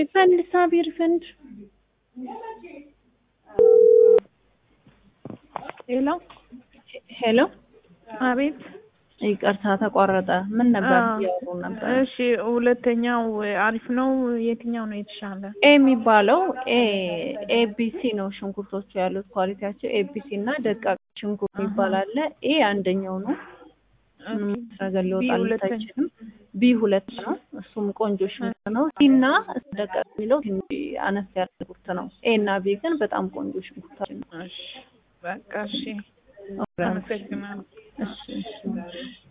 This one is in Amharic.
ሪፈንድ ሳቢ ሪፈንድ ሄሎ ሄሎ አቤት ይቅርታ ተቋረጠ ምን ነበር አዎ። እያወሩ ነበር እሺ ሁለተኛው አሪፍ ነው የትኛው ነው የተሻለ ኤ የሚባለው ኤ ኤቢሲ ነው ሽንኩርቶቹ ያሉት ኳሊቲያቸው ኤቢሲ እና ደቃቅ ሽንኩርት አሃ። የሚባል አለ ኤ አንደኛው ነው ምንም ነገር ቢ ሊወጣለት ሁለተኛ። አይችልም ቢ ሁለት ነው እሱም ቆንጆ ሽንኩርት ነው ሲ እና ደቃቅ የሚለው ትንሽ አነስ ያለ ሽንኩርት ነው ኤ እና ቢ ግን በጣም ቆንጆ ሽንኩርታችን ነው እሺ በቃ እሺ አመሰግናለሁ እሺ እሺ